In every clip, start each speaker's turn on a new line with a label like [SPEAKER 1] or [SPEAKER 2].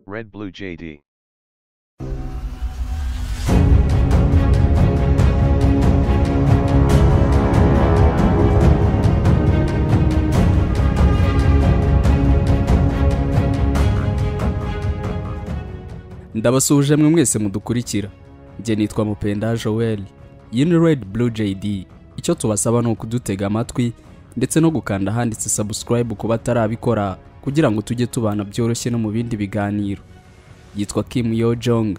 [SPEAKER 1] Red Blue JD.
[SPEAKER 2] ndabasuhuje mwe mwese mudukurikira njye nitwa mupenda joel iyi ni red blue jd icyo tubasaba ni ukudutega amatwi ndetse no gukanda ahanditse subscribe ku batarabikora kugira ngo tujye tubana byoroshye no mu bindi biganiro yitwa kim yo jong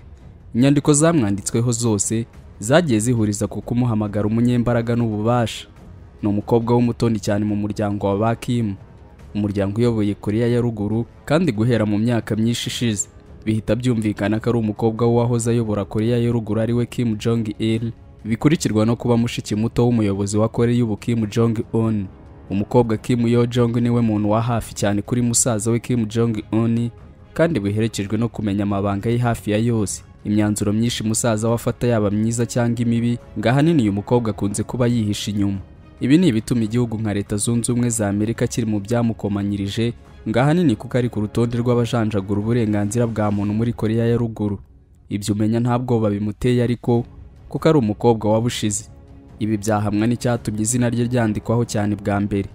[SPEAKER 2] inyandiko zamwanditsweho zose zagiye zihuriza ku kumuhamagara umunyembaraga n'ububasha ni umukobwa w'umutoni cyane mu muryango wa ba kim umuryango uyoboye koreya ya ruguru kandi guhera mu myaka myinshi ishize bihita byumvikana ko ari umukobwa w'uwahoze ayobora koreya ya ruguru ari we kim jong il bikurikirwa no kuba mushiki muto w'umuyobozi wa koreya ubu kim jong un umukobwa kim yo jong niwe muntu wa hafi cyane kuri musaza we kim jong un kandi buherekejwe no kumenya amabanga ye hafi ya yose imyanzuro myinshi musaza we afata yaba myiza cyangwa imibi ngo ahanini uyu mukobwa akunze kuba yihisha inyuma ibi ni ibituma igihugu nka leta zunze ubumwe za amerika kiri mu byamukomanyirije ngo ahanini kuko ari ku rutonde rw'abajanjagura uburenganzira bwa muntu muri koreya ya ruguru ibyo umenya nta bwoba bimuteye ariko kuko ari umukobwa wabushize ibi byahamwa n'icyatumye izina rye ryandikwaho cyane bwa mbere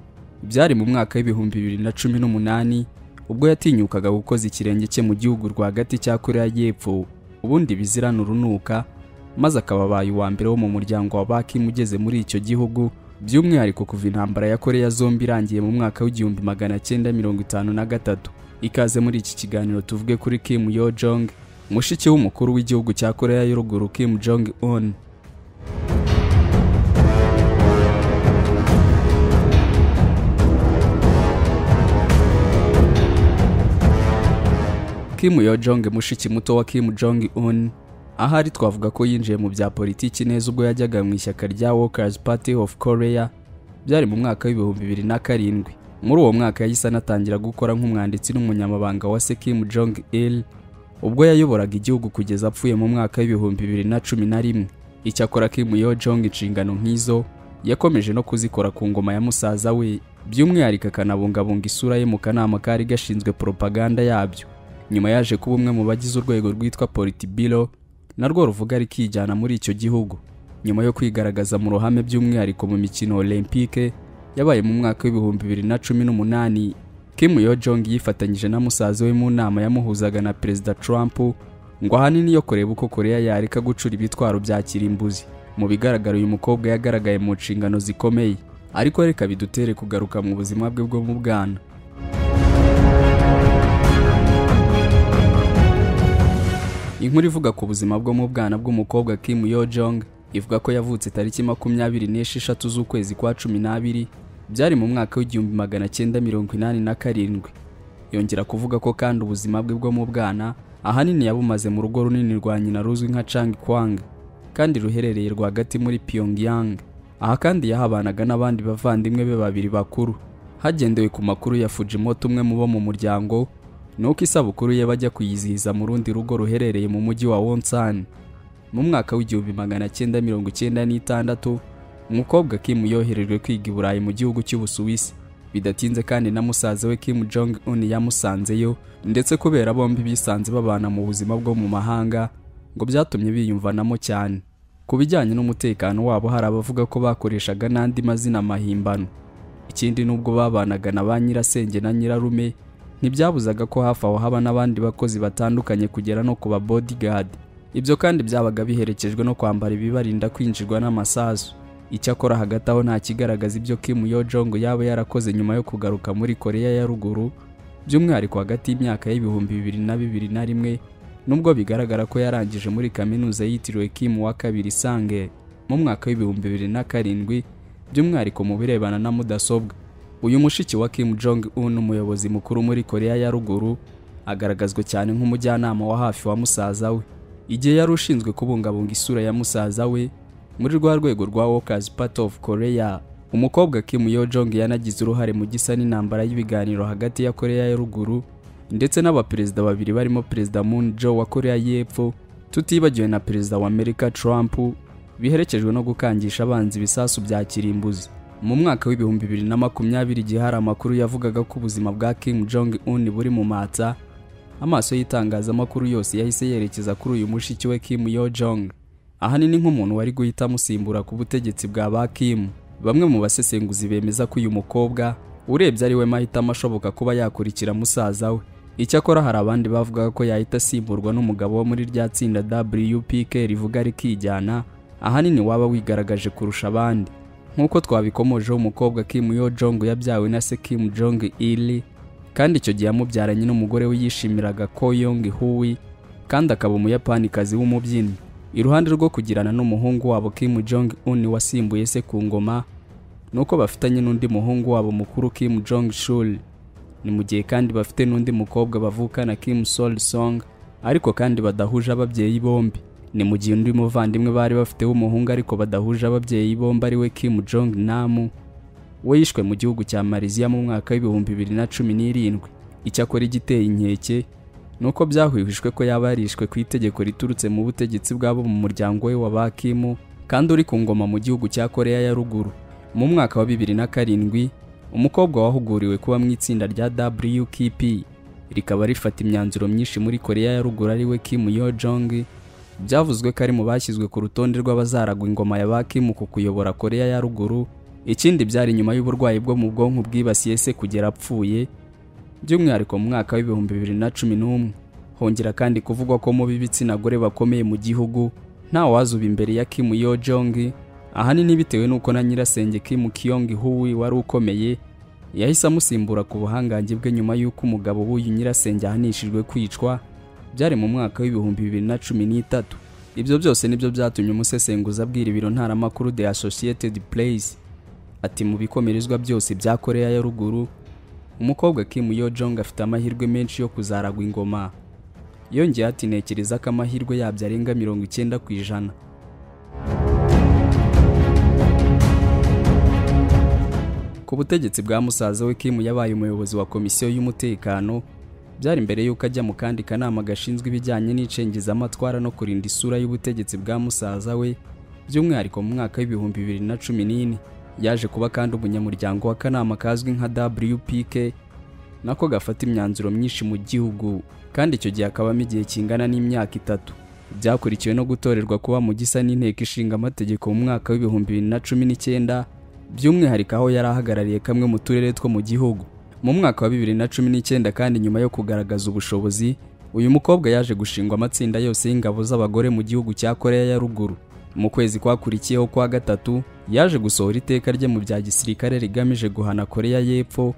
[SPEAKER 2] byari mu mwaka w'ibihumbi bibiri na cumi n'umunani ubwo yatinyukaga gukoza ikirenge cye mu gihugu rwagati cya koreya y'epfo ubundi bizirana urunuka maze akaba abaye uwa mbere wo mu muryango wa bakim ugeze muri icyo gihugu by'umwihariko kuva intambara ya koreya zombi irangiye mu mwaka w'igihumbi magana cyenda mirongo itanu na gatatu ikaze muri iki kiganiro tuvuge kuri kim yo jong mushiki w'umukuru w'igihugu cya koreya y'u ruguru kim jong un Kim Yo Jong mushiki muto wa Kim Jong Un ahari twavuga ko yinjiye mu bya politiki neza ubwo yajyaga mu ishyaka rya Workers Party of Korea byari mu mwaka w'ibihumbi bibiri na karindwi muri uwo mwaka yahise anatangira gukora nk'umwanditsi n'umunyamabanga wa se Kim Jong Il ubwo yayoboraga igihugu kugeza apfuye mu mwaka w'ibihumbi bibiri na cumi na rimwe icyakora Kim Yo Jong inshingano nk'izo yakomeje no kuzikora ku ngoma ya musaza we by'umwihariko akanabungabunga isura ye mu kanama kari gashinzwe propaganda yabyo nyuma yaje kuba umwe mu bagize urwego rwitwa politibiro narwo ruvuga rikijyana muri icyo gihugu nyuma yo kwigaragaza mu ruhame by'umwihariko mu mikino olympique yabaye mu mwaka w'ibihumbi bibiri na cumi n'umunani kim yo jong yifatanyije na musaza we mu nama yamuhuzaga na perezida trump ngo ahanini yo kureba uko koreya yareka gucura ibitwaro bya kirimbuzi mu bigaragara uyu mukobwa yagaragaye mu nshingano zikomeye ariko reka bidutere kugaruka mu buzima bwe bwo mu bwana inkuru ivuga ku buzima bwo mu bwana bw'umukobwa Kim Yo Jong ivuga ko yavutse tariki makumyabiri n'esheshatu z'ukwezi kwa cumi n'abiri byari mu mwaka w'igihumbi magana cyenda mirongo inani na karindwi yongera kuvuga ko kandi ubuzima bwe bwo mu bwana ahanini yabumaze mu rugo runini rwa nyina ruzwi nka Chang Kwang kandi ruherereye rwagati muri Pyongyang aha kandi yahabanaga n'abandi bavandimwe be babiri bakuru hagendewe ku makuru ya Fujimoto umwe mu bo mu muryango nuko isabukuru ye bajya kuyizihiza mu rundi rugo ruherereye mu mujyi wa wonsan mu mwaka w'igihumbi magana cyenda mirongo icyenda n'itandatu umukobwa kim yoherejwe kwiga i burayi mu gihugu cy'ubusuwisi bidatinze kandi na musaza we kim jong un yamusanzeyo ndetse kubera bombi bisanze babana mu buzima bwo mu mahanga ngo byatumye biyumvanamo cyane ku bijyanye n'umutekano wabo hari abavuga ko bakoreshaga n'andi mazina mahimbano ikindi n'ubwo babanaga na ba nyirasenge na nyirarume ntibyabuzaga ko hafi aho haba n'abandi bakozi batandukanye kugera no ku ba bodyguard ibyo kandi byabaga biherekejwe no kwambara ibibarinda kwinjirwa n'amasasu icyakora hagati aho nta kigaragaza ibyo Kim Yo Jong yaba yarakoze nyuma yo kugaruka muri Koreya ya ruguru by'umwihariko hagati y'imyaka y'ibihumbi bibiri na bibiri na rimwe nubwo bigaragara ko yarangije muri kaminuza yitiriwe Kim wa kabiri Sange mu mwaka w'ibihumbi bibiri na karindwi by'umwihariko mu birebana na mudasobwa uyu mushiki wa Kim Jong Un umuyobozi mukuru muri Koreya ya ruguru agaragazwa cyane nk'umujyanama wa hafi wa musaza we igihe yari ushinzwe kubungabunga isura ya musaza we muri rwa rwego rwa Workers Party of Korea umukobwa Kim Yo Jong yanagize uruhare mu gisa n'intambara y'ibiganiro hagati ya Koreya ya ruguru ndetse n'abaperezida babiri barimo Perezida Moon Jae wa Koreya y'Epfo tutibagiwe na Perezida wa Amerika Trump biherekejwe no gukangisha abanzi ibisasu bya kirimbuzi mu mwaka w'ibihumbi bibiri na makumyabiri igihe hari amakuru yavugaga ko ubuzima bwa Kim Jong Un buri mu matsa amaso y'itangazamakuru yose yahise yerekeza kuri uyu mushiki we Kim Yo Jong ahanini nk'umuntu wari guhita amusimbura ku butegetsi bwa ba Kim bamwe mu basesenguzi bemeza ko uyu mukobwa urebye ari we mahitamo ashoboka kuba yakurikira musaza we icyakora hari abandi bavugaga ko yahita asimburwa n'umugabo wo muri rya tsinda WPK rivuga rikijyana ahanini waba wigaragaje kurusha abandi nk'uko twabikomojeho umukobwa Kim Yo Jong yabyawe na se Kim Jong Il kandi icyo gihe yamubyaranye n'umugore we yishimiraga Ko Yong Hui kandi akaba umuyapanikazi w'umubyinnyi iruhande rwo kugirana n'umuhungu wabo Kim Jong Un wasimbuye se ku ngoma nuko bafitanye n'undi muhungu wabo mukuru Kim Jong Shul ni mu gihe kandi bafite n'undi mukobwa bavukana Kim Sol Song ariko kandi badahuje ababyeyi bombi ni mu gihe undi muvandimwe bari bafiteho umuhungu ariko badahuje ababyeyi bombi ari we Kim Jong Namu we yishwe mu gihugu cya Malaysia mu mwaka w'ibihumbi bibiri na cumi n'irindwi icyakora igiteye inkeke ni uko byahwihishwe ko yaba yarishwe ku itegeko riturutse mu butegetsi bw'abo mu muryango we wa Bakimu kandi uri ku ngoma mu gihugu cya Korea ya ruguru mu mwaka wa bibiri na karindwi umukobwa wahuguriwe kuba mu itsinda rya WKP rikaba rifata imyanzuro myinshi muri Korea ya ruguru ari we Kim Yo Jong byavuzwe ko ari mu bashyizwe ku rutonde rw'abazaragwa ingoma ya Bakimu ku kuyobora Korea ya ruguru ikindi byari nyuma y'uburwayi bwo mu bwonko bwibasiye se kugera apfuye by'umwihariko mu mwaka w'ibihumbi bibiri na cumi n'umwe hongera kandi kuvugwa ko mu b'ibitsina gore bakomeye mu gihugu nta wazuba imbere ya Kim Yo Jong ahanini bitewe n'uko na nyirasenge Kim Kyong Hui wari ukomeye yahise amusimbura ku buhangange bwe nyuma y'uko umugabo w'uyu nyirasenge ahanishijwe kwicwa byari mu mwaka w'ibihumbi bibiri na cumi n'itatu ibyo byose nibyo byatumye umusesenguzi abwira ibiro ntaramakuru The Associated Press ati mu bikomerezwa byose bya Korea ya ruguru umukobwa Kim Yo Jong afite amahirwe menshi yo kuzaragwa ingoma yongeyeho ati ntekereza ko amahirwe yabyo arenga mirongo icyenda ku ijana ku butegetsi bwa musaza we Kim yabaye umuyobozi wa komisiyo y'umutekano byari mbere y'uko ajya mu kandi kanama gashinzwe ibijyanye n'icengezamatwara no kurinda isura y'ubutegetsi bwa musaza we by'umwihariko mu mwaka w'ibihumbi bibiri na cumi n'ine yaje kuba kandi umunyamuryango w'akanama kazwi nka WPK nako gafata imyanzuro myinshi mu gihugu kandi icyo gihe akabamo igihe kingana n'imyaka itatu byakurikiwe no gutorerwa kuba mu gisa n'inteko ishinga amategeko mu mwaka w'ibihumbi bibiri na cumi n'icyenda by'umwihariko aho yari ahagarariye kamwe mu turere two mu gihugu mu mwaka wa bibiri na cumi n'icyenda kandi nyuma yo kugaragaza ubushobozi uyu mukobwa yaje gushingwa amatsinda yose y'ingabo z'abagore mu gihugu cya Korea ya ruguru mu kwezi kwakurikiyeho kwa gatatu yaje gusohora iteka rye mu bya gisirikare rigamije guhana koreya y'epfo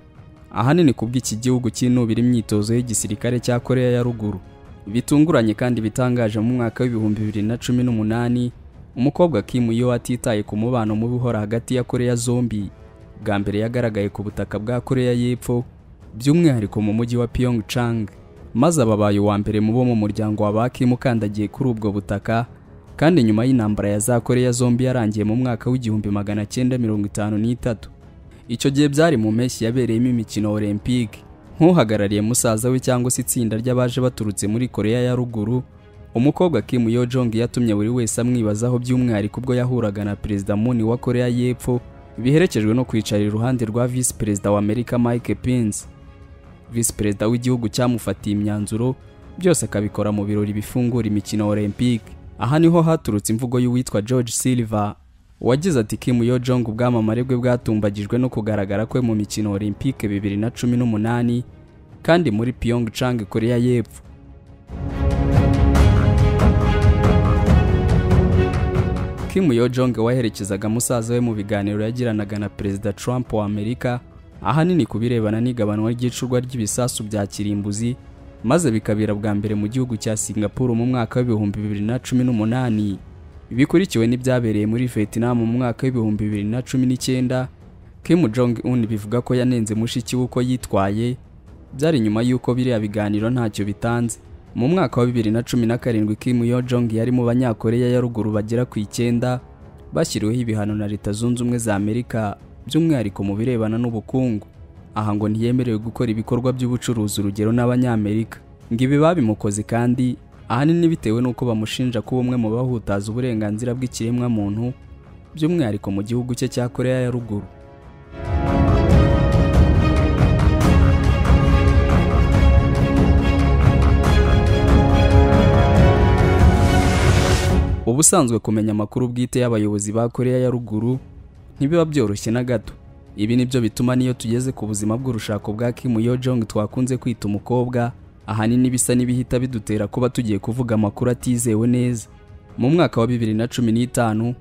[SPEAKER 2] ahanini ku bw'iki gihugu cyinubira imyitozo y'igisirikare cya koreya ya ruguru bitunguranye kandi bitangaje mu mwaka w'ibihumbi bibiri na cumi n'umunani umukobwa Kim Yo atitaye ku mubano mubi uhora hagati ya koreya zombi bwa mbere yagaragaye ku butaka bwa koreya y'epfo by'umwihariko mu mujyi wa Pyeongchang maze ababaye uwa mbere mu bo mu muryango wa ba Kim ukandagiye kuri ubwo butaka kandi nyuma y'intambara ya za Korea zombi yarangiye mu mwaka w'igihumbi magana cyenda mirongo itanu n'itatu icyo gihe byari mu mpeshyi yabereyemo imikino Olympic nk'uhagarariye musaza we cyangwa se itsinda ry'abaje baturutse muri Korea ya ruguru umukobwa Kim Yo Jong yatumye buri wese amwibazaho by'umwihariko ubwo yahuraga na Perezida Moon wa Korea y'Epfo biherekejwe no kwicara iruhande rwa Visi Perezida wa Amerika Mike Pence Visi Perezida w'igihugu cyamufatiye imyanzuro byose akabikora mu birori bifungura imikino Olympic aha niho haturutse imvugo y'uwitwa George Silver wagize ati Kim Yo Jong ubwamamare bwe bwatumbagijwe no kugaragara kwe mu mikino Olympique bibiri na cumi n'umunani kandi muri Pyeongchang Korea y'Epfo Kim Yo Jong waherekezaga musaza we mu biganiro yagiranaga na Perezida Trump wa Amerika ahanini ku birebana n'igabanwa ry'icurwa ry'ibisasu bya kirimbuzi maze bikabera bwa mbere mu gihugu cya Singapore mu mwaka w'ibihumbi bibiri na cumi n'umunani bikurikiwe n'ibyabereye muri Vietnam mu mwaka w'ibihumbi bibiri na cumi n'icyenda Kim Jong Un bivuga ko yanenze mushiki we uko yitwaye byari nyuma y'uko biriya biganiro ntacyo bitanze mu mwaka wa bibiri na cumi na karindwi Kim Yo Jong yari mu banyakoreya ya ruguru bagera ku icyenda bashyiriweho ibihano na Leta Zunze Ubumwe za Amerika by'umwihariko mu birebana n'ubukungu aha ngo ntiyemerewe gukora ibikorwa by'ubucuruzi urugero n'abanyamerika ngo ibi babimukoze kandi ahanini bitewe n'uko bamushinja kuba umwe mu bahutaza uburenganzira bw'ikiremwamuntu by'umwihariko mu gihugu cye cya koreya ya ruguru ubusanzwe kumenya amakuru bwite y'abayobozi ba koreya ya ruguru ntibiba byoroshye na gato ibi nibyo bituma n'iyo tugeze ku buzima bw'urushako bwa Kim Yo Jong twakunze kwita umukobwa ahanini bisa n'ibihita bidutera kuba tugiye kuvuga amakuru atizewe neza mu mwaka wa bibiri na cumi n'itanu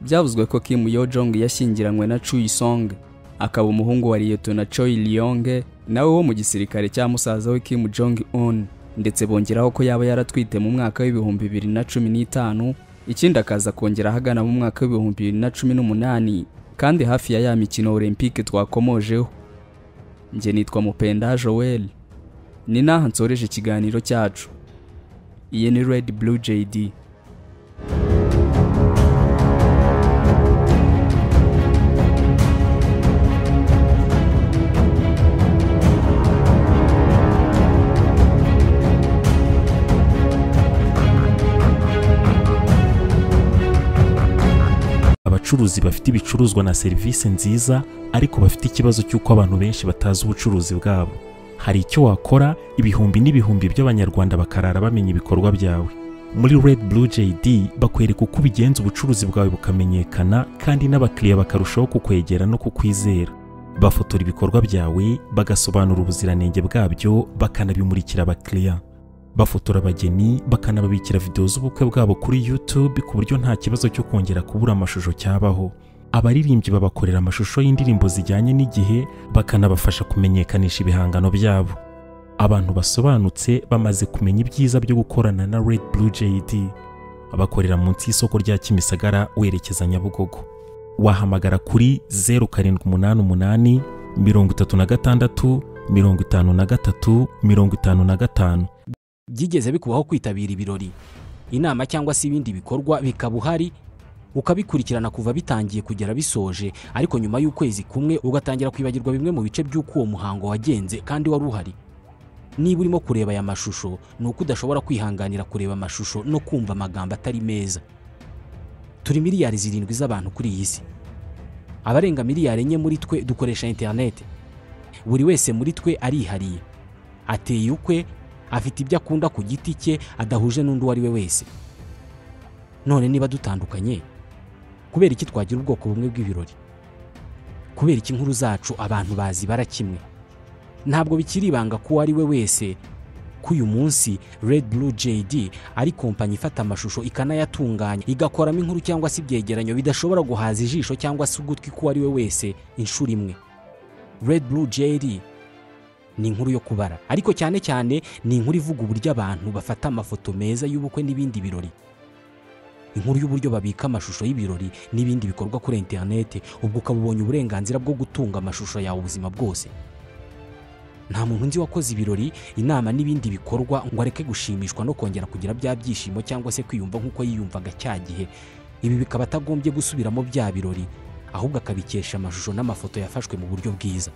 [SPEAKER 2] byavuzwe ko Kim Yo Jong yashyingiranywe na Chui Song akaba umuhungu wa Liyetona Choi Lyong nawe wo mu gisirikare cya musaza we Kim Jong Un ndetse bongeraho ko yaba yaratwite mu mwaka w'ibihumbi bibiri na cumi n'itanu ikindi akaza kongera ahagana mu mwaka w'ibihumbi bibiri na cumi n'umunani kandi hafi ya ya mikino Olympique twakomojeho njye nitwa Mupenda Joel ni n'aha nsoreje ikiganiro cyacu iyi ni Red Blue JD
[SPEAKER 1] abacuruzi bafite ibicuruzwa na serivisi nziza ariko bafite ikibazo cy'uko abantu benshi batazi ubucuruzi bwabo hari icyo wakora ibihumbi n'ibihumbi by'abanyarwanda bakarara bamenya ibikorwa byawe muri red blue jd bakwereka uko ubigenza ubucuruzi bwawe bukamenyekana kandi n'abakiriya bakarushaho kukwegera no kukwizera bafotora ibikorwa byawe bagasobanura ubuziranenge bwabyo bakanabimurikira abakiriya bafotora abageni bakanababikira videwo z'ubukwe bwabo kuri YouTube ku buryo nta kibazo cyo kongera kubura amashusho cyabaho abaririmbyi babakorera amashusho y'indirimbo zijyanye n'igihe bakanabafasha kumenyekanisha ibihangano byabo abantu basobanutse bamaze kumenya ibyiza byo gukorana na Red Blue JD bakorera munsi y'isoko rya Kimisagara werekeza Nyabugogo wahamagara kuri 0788 36 53 55
[SPEAKER 3] byigeze bikubaho kwitabira ibirori inama cyangwa se ibindi bikorwa bikaba uhari ukabikurikirana kuva bitangiye kugera bisoje ariko nyuma y'ukwezi kumwe ugatangira kwibagirwa bimwe mu bice by'uko uwo muhango wagenze kandi wari uhari niba urimo kureba aya mashusho ni uko udashobora kwihanganira kureba amashusho no kumva amagambo atari meza turi miliyari zirindwi z'abantu kuri iyi si abarenga miliyari enye muri twe dukoresha interineti buri wese muri twe arihariye ateye ukwe afite ibyo akunda ku giti cye adahuje n'undi uwo ari we wese none niba dutandukanye kubera iki twagira ubwoko bumwe bw'ibirori kubera iki inkuru zacu abantu bazibara kimwe ntabwo bikiri ibanga ko uwo ari we wese ko uyu munsi red blue jd ari kompanyi ifata amashusho ikanayatunganya igakoramo inkuru cyangwa se ibyegeranyo bidashobora guhaza ijisho cyangwa se ugutwi k'uwo ari we wese inshuro imwe red blue jd ni inkuru yo kubara ariko cyane cyane ni inkuru ivuga uburyo abantu bafata amafoto meza y'ubukwe n'ibindi birori inkuru y'uburyo babika amashusho y'ibirori n'ibindi bikorwa kuri interineti ubwo ukaba ubonye uburenganzira bwo gutunga amashusho yawe ubuzima bwose nta muntu nzi wakoze ibirori inama n'ibindi bikorwa ngo areke gushimishwa no kongera kugira bya byishimo cyangwa se kwiyumva nk'uko yiyumvaga cya gihe ibi bikaba atagombye gusubiramo bya birori ahubwo akabikesha amashusho n'amafoto yafashwe mu buryo bwiza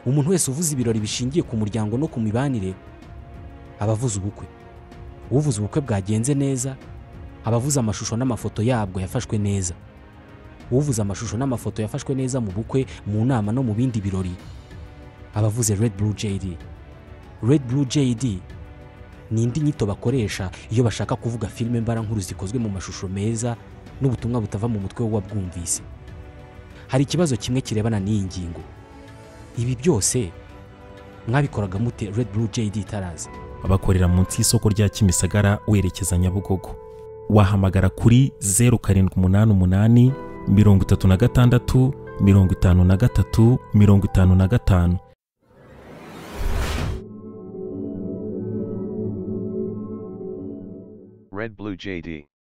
[SPEAKER 3] umuntu wese uvuze ibirori bishingiye ku muryango no ku mibanire aba avuze ubukwe uvuze ubukwe bwagenze neza aba avuze amashusho n'amafoto yabwo yafashwe neza uvuze amashusho n'amafoto yafashwe neza mu bukwe mu nama no mu bindi birori aba avuze red blue jd red blue jd ni indi nyito bakoresha iyo bashaka kuvuga filime mbarankuru zikozwe mu mashusho meza n'ubutumwa butava mu mutwe w'uwabwumvise hari ikibazo kimwe kirebana n'iyi ngingo ibi byose mwabikoraga mute red blue jd itaraza
[SPEAKER 1] bakorera munsi y'isoko rya Kimisagara werekeza Nyabugogo wahamagara kuri 0788 36 53 55
[SPEAKER 4] Red Blue JD.